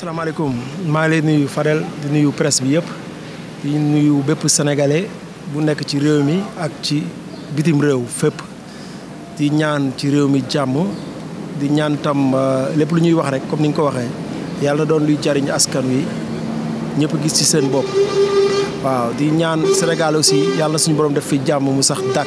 asalaamaaleykum maa ngi lay nuyu Fadel di nuyu presse bi yëpp di nuyu bépp sénégalais bu nekk ci réew mi ak ci bitim réew fépp di ñaan ci réew mi jàmm di ñaan tam lépp lu ñuy wax rek comme ni nga ko waxee yàlla na doon luy jariñ askan wi ñëpp gis ci seen bopp. waaw di ñaan Sénégal aussi yàlla suñu borom def fi jàmm mu sax dàkk.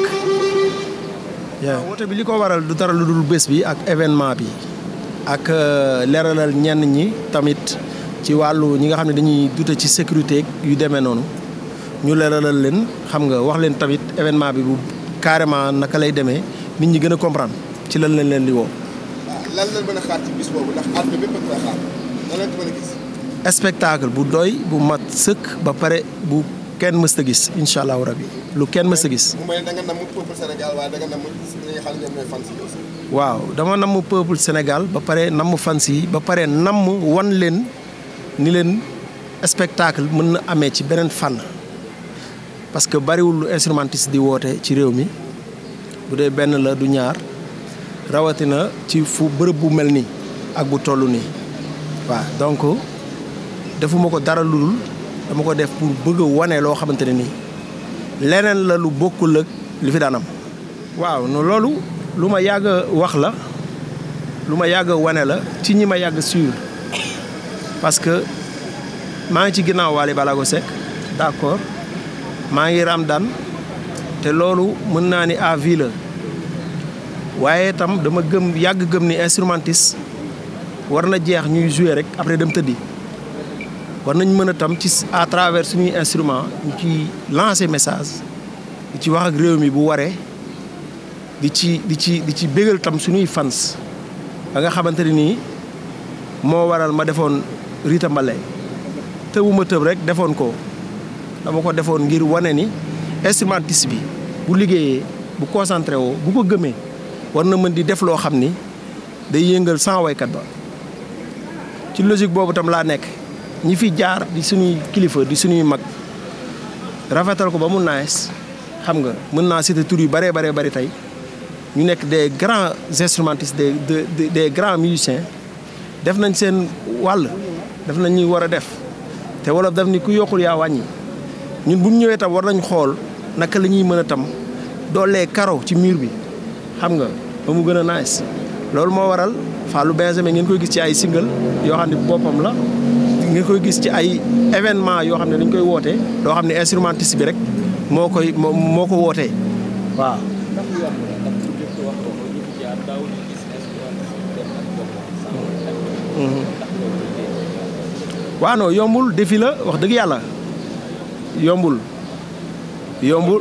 waaw woote bi li ko waral du dara lu dul bés bi ak événement bi. ak leeralal ñenn ñi tamit ci wàllu ñi nga xam ne dañuy dute ci sécurité yu demee noonu ñu leeralal leen xam nga wax leen tamit événement bi bu carrément naka lay demee nit ñi gën a comprendre ci lan lañ leen di woo. lan lañ mën a xaar ci bis boobu ndax àdduna bépp a koy xaar lan lañ ko mën a gis. spectacle bu doy bu mat sëkk ba pare bu kenn mës a gis incha allahu rabi lu kenn mës a gis. mu mel da nga namm peuple Sénégal waaye da nga namm ñi nga xam ne ñoom ñooy fans yi aussi. waaw dama namm peuple Sénégal ba pare namm fans yi ba pare namm wan leen ni leen spectacle mën na amee ci beneen fànn parce que bariwul instrumentiste di woote ci réew mi bu dee benn la du ñaar rawatina ci fu bërëb bu mel nii ak bu toll nii waaw donc defuma ko dara lu dul dama ko def pour bëgg a wane loo xamante ne nii leneen la lu bokkul ak li fi daan am waaw no loolu lu ma yàgg a wax la lu ma yàgg a wane la ci ñi ma yàgg suivre parce que maa ngi ci ginnaaw Wally Ballago Seck d'accord maa ngi Ramdan te loolu mën naa ni à vie la waaye tam dama gëm yàgg gëm ni instrumentiste war na jeex ñuy jouer rek après dem tëddi war nañ mën a tam ci à travers suñuy instrument ñu ci lancer message di ci wax ak réew mi bu waree di ci di ci di ci bégal tam suñuy fans ba nga xamante ne nii moo waral ma defoon Rita Mbale tëbuma tëb rek defoon ko dama ko defoon ngir wane ni instrumentiste bi bu liggéeyee bu concentré woo bu ko gëmee war na mën di def loo xam ni day yëngal sans waykat ba ci logique boobu tam laa nekk ñi fi jaar di suñuy kilifa di suñuy mag rafetal ko ba mu nice xam nga mën naa citer tur yu bëree baree bëri tey ñu nekk des grands instrumentistes des des des grands musiciens def nañ seen wàll def nañ ñuy war a def te wolof daf ni ku yokkul yaa wàññi ñun bu ñu ñëwee tam war nañ xool naka la ñuy mën a tam doolee karo ci mur bi xam nga ba mu gën a nice loolu moo waral Fallou Benjamin ngeen koy gis ci ay single yoo xam ne boppam la ngeen koy gis ci ay événement yoo xam ne dañ koy wootee loo xam ne instrumentiste bi rek moo koy moo moo ko wootee waaw waaw non yombul défi la wax dëgg yàlla yombul yombul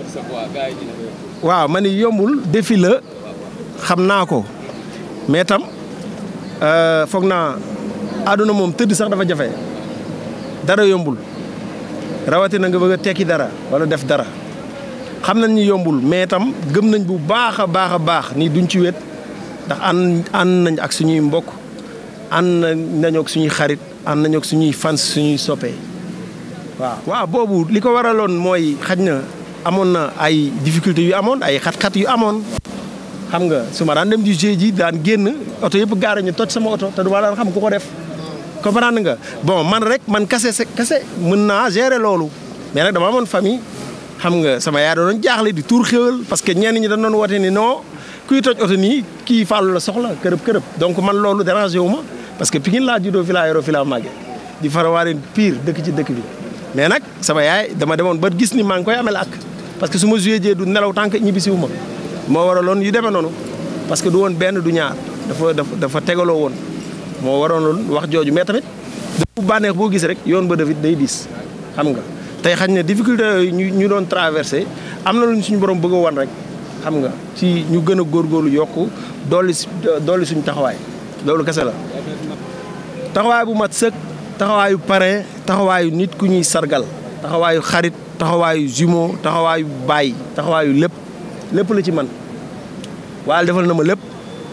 waaw ma ni yombul défi la xam naa ko mais tam foog naa àdduna moom tëdd sax dafa jafe dara yombul rawatina nga bëgg a tekki dara wala def dara xam nañ ni yombul mais tam gëm nañ bu baax a baax a baax ni duñ ci wét ndax ànd ànd nañ ak suñuy mbokk ànd nañoo ak suñuy xarit ànd nañoo ak suñuy fans suñuy soppee waaw. waaw boobu li ko waraloon mooy xaj na amoon na ay difficultés yu amoon ay xat-xat yu amoon xam nga su ma daan dem di jeu ji daan génn oto yëpp gaare ñu toj sama oto te du ma daan xam ku ko def. comprendre nga bon man rek man kase kase mën naa gérer loolu mais nag dama amoon famille xam nga sama yaay doon jaaxle di tuur xéwal parce que ñenn ñi dañ doon woote ni non kuy toj oto nii kii fàllu la soxla kërëb kërëb donc man loolu dérangé wu ma parce que Pikine laa juddoo fi laa yoroo fi laa màggee di farawaare pire dëkk ci dëkk bi mais nag sama yaay dama demoon ba gis ni maa ngi koy amel ak parce que su ma joué jee du nelaw tànk ñibbisiwu ma moo waraloon yu demee noonu parce que du woon benn du ñaar dafa dafa dafa tegaloo woon moo waroon wax jooju mais tamit bu bànneex boo gis rek yoon ba dafit day diis xam nga tey xañ ne difficulté yooyu ñu ñu doon traversé am na lu suñu borom bëgg a wan rek xam nga ci ñu gën a góorgóorlu yokku dolli dolli suñu taxawaay loolu kese la. taxawaay bu mat sëkk taxawaayu parrain taxawaayu nit ku ñuy sargal taxawaayu xarit taxawaayu jumeau taxawaayu baay taxawaayu lépp lépp la ci man waaye defal na ma lépp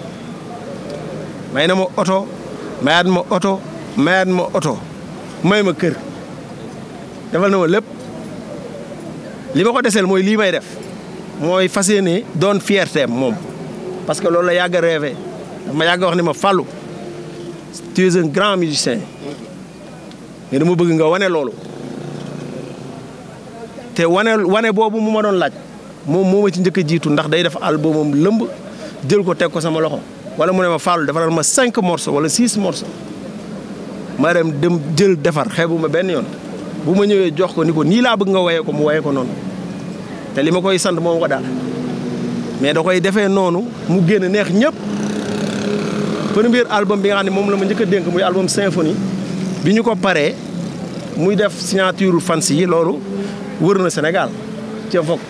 may na ma oto mayaat ma oto mayaat ma oto may ma kër defal na ma lépp li ma ko deseel mooy lii may def mooy fas yéene doon fierté moom parce que loolu la yàgg a rêvé dama yàgg wax ni ma Fallou tu es un grand musicien mais dama bëgg nga wane loolu te wane wane boobu mu ma doon laaj moom moo ma ci njëkk a jiitu ndax day def albumam lëmb jël ko teg ko sama loxo wala mu ne ma Fallou defaral ma cinq morceaux wala six morceaux ma dem dem jël defar xeebu ma benn yoon bu ma ñëwee jox ko ni ko nii laa bëgg nga woyee ko mu woyee ko noonu te li ma koy sant moom ko daal mais da koy defee noonu mu génn neex ñëpp premier album bi nga xam ne moom la ma njëkk a dénk muy album symphonie bi ñu ko paree muy def signature fans yi loolu wër na Sénégal ca foog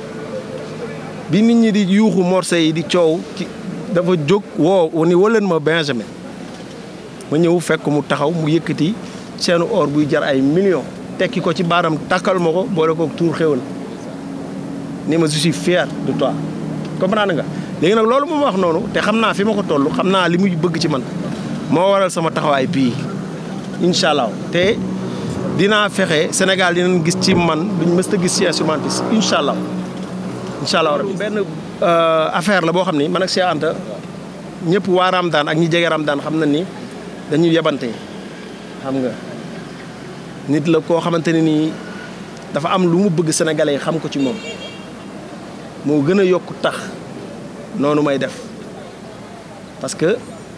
bi nit ñi di yuuxu morceau yi di coow ci dafa jóg woo ni waleen ma Benjamin ma ñëw fekk mu taxaw mu yëkkati seenu or buy jar ay millions tekki ko ci baaram takkal ma ko boole ko tuur xéwal ni ma je suis fier de toi comprendre nga léegi nag loolu moom wax noonu te xam naa fi ma ko toll xam naa li muy bëgg ci man moo waral sama taxawaay bii incha allah te dinaa fexe Sénégal dinañ gis ci man duñ mës a gis ci instrumentiste incha allah incha allah rabbi benn affaire la boo xam ni man ak Cheikh Anta ñëpp waa Ramadaan ak ñi jege Ramadaan xam na ni dañuy yebante xam nga nit la koo xamante ne nii dafa am lu mu bëgg sénégalais yi xam ko ci moom moo gën a yokk tax noonu may def parce que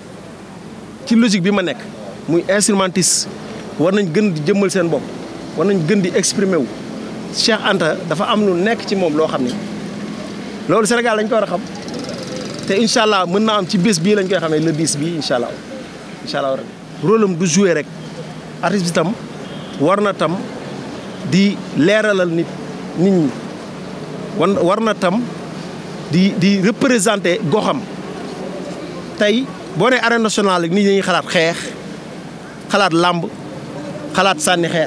ci logique bi ma nekk muy instrumentiste war nañ gën di jëmmal seen bopp war nañ gën di exprimer wu Cheikh Anta dafa am lu nekk ci moom loo xam ni loolu Sénégal lañ ko war a xam te incha allah mën naa am ci bés bii lañ koy xamee le 10 bii incha allah incha allah rek rôle am du jouer rek artiste bi tam war na tam di leeralal nit nit ñi wan war na tam di di représenter goxam tey boo nee arène nationale nit ñi dañuy xalaat xeex xalaat làmb xalaat sànni xeer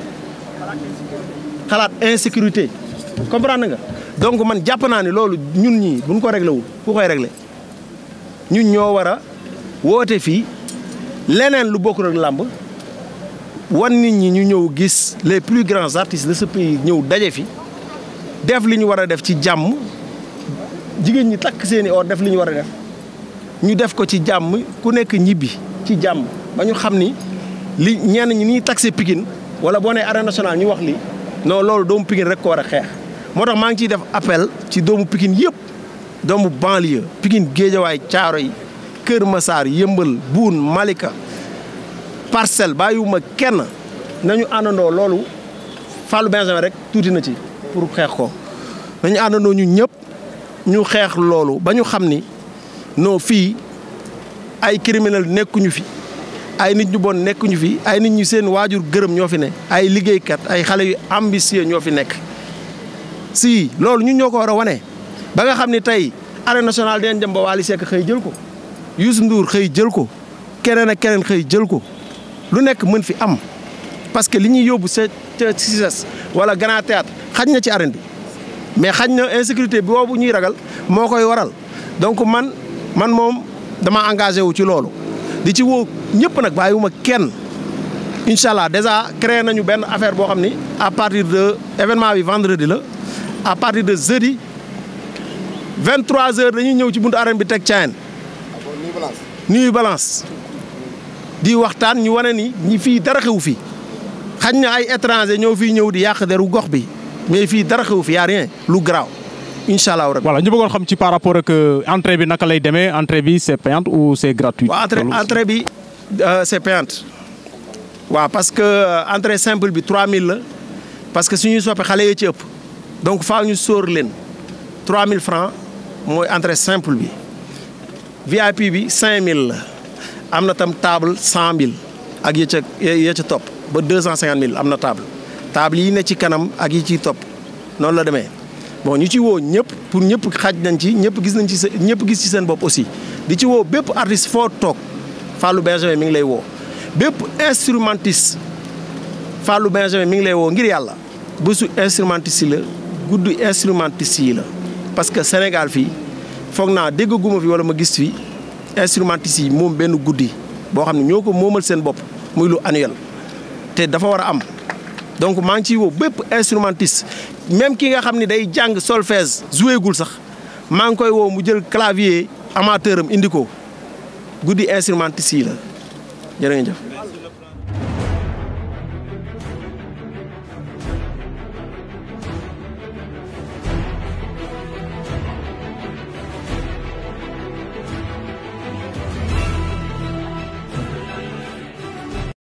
xalaat insécurité comprendre nga donc man jàpp naa ne loolu ñun ñii buñ ko réglé wul ku koy réglé ñun ñoo war a woote fii leneen lu bokkul ak làmb wan nit ñi ñu ñëw gis les plus grands artistes de ce pays ñëw daje fi def li ñu war a def ci jàmm jigéen ñi takk seeni or def li ñu war a def ñu def ko ci jàmm ku nekk ñibbi ci jàmm ba ñu xam ni li ñenn ñi ni taxé Pikine wala boo nee arène nationale ñu wax li non loolu doomu Pikine rek ko war a xeex moo tax maa ngi ciy def appel ci doomu Pikine yëpp doomu banlieue Pikine Géejawaay Caaroy Kër Masaar Yëmbal Buun Malika Parcelles bàyyiwuma kenn nañu àndandoo loolu Fallou Benjamin rek tuuti na ci pour xeex ko nañu àndandoo ñu ñëpp ñu xeex loolu ba ñu xam ni non fii ay criminel nekkuñu fi ay nit ñu bon nekkuñu fi ay nit ñu seen waajur gërëm ñoo fi ne ay liggéeykat ay xale yu ambitieux ñoo fi nekk si loolu ñun ñoo ko war a wane ba nga xam ni tey arène nationale dinañ dem ba Wally Seck xëy jël ko Youssou Ndour xëy jël ko keneen ak keneen xëy jël ko lu nekk mën fi am parce que li ñuy yóbbu sa ca CICES wala Grand Théâtre xaj na ci arène bi mais xaj na insécurité bi boobu ñuy ragal moo koy waral donc man man moom dama engagé wu ci loolu di ci woo ñëpp nag bàyyiwuma kenn incha allah déjà créé nañu benn affaire boo xam ni à partir de événement bi vendredi la à partir de jeudi 23h dañuy ñëw ci buntu arène bi teg caayan nuyu balance di waxtaan ñu wane ni ñi fii dara xew fii xañ na ay étranger ñoo fii ñëw di yàq deru gox bi mais fii dara xew fi y a rien lu garaaw incha allah rabbi. voilà ñu bëggoon xam ci par rapport ak entrée bi naka lay demee entrée bi c'est payante ou c'est gratuit. waaw entrée entrée bi c'est payante waaw parce que entrée simple bi 3000 la parce que suñuy soppe xale yee ci ëpp donc faaw ñu sóor leen 3000 francs mooy entrée simple bi VIP bi 5000 la am na tam table 100000 ak ya ca ya ca topp ba 250000 am na table table yi ne ci kanam ak yi ciy topp noonu la demee. bon ñu ci woo ñëpp pour ñëpp xaj nañ ci ñëpp gis nañ ci sa ñëpp gis ci seen bopp aussi di ci woo bépp artiste foo toog Fallou Benjamin mi ngi lay woo bépp instrumentiste Fallou Benjamin mi ngi lay woo ngir yàlla bésu instrumentiste yi la guddi instrumentiste yi la parce que Sénégal fii foog naa dégg guma fi wala ma gis fi instrumentiste yi moom benn guddi boo xam ne ñoo ko moomal seen bopp muy lu annuel te dafa war a am donc maa ngi ciy woo bépp instrumentiste même ki nga xam ne day jàng solfège joué gul sax maa ngi koy woo mu jël clavier amateur am indi ko guddi instrumentiste yi la jërë ngeen jëf